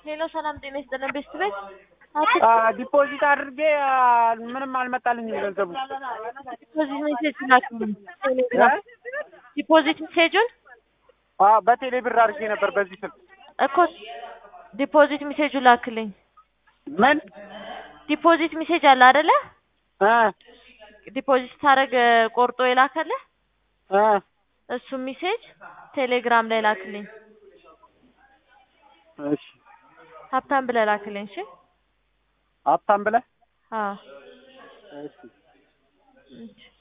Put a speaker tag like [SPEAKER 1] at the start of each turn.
[SPEAKER 1] ሄሎ ሰላም ጤና ይስጥልን ቤስት ቤት
[SPEAKER 2] ዲፖዚት አድርጌ አ፣ ምንም አልመጣልኝም ገንዘቡ።
[SPEAKER 1] ዲፖዚት ሜሴጅ ላክልኝ። ቴሌግራም ዲፖዚት ሜሴጁን
[SPEAKER 2] አ፣ በቴሌ ብር አድርጌ ነበር በዚህ ስልክ።
[SPEAKER 1] እኮ ዲፖዚት ሜሴጁ ላክልኝ።
[SPEAKER 2] ምን
[SPEAKER 1] ዲፖዚት ሜሴጅ አለ አይደለ?
[SPEAKER 2] እ
[SPEAKER 1] ዲፖዚት ታደርግ ቆርጦ የላከልህ
[SPEAKER 2] እ
[SPEAKER 1] እሱ ሜሴጅ ቴሌግራም ላይ ላክልኝ።
[SPEAKER 2] እሺ
[SPEAKER 1] ሀብታም ብለህ ላክልኝ። እሺ
[SPEAKER 2] ሀብታም ብለህ
[SPEAKER 1] አዎ
[SPEAKER 2] እሺ
[SPEAKER 1] እሺ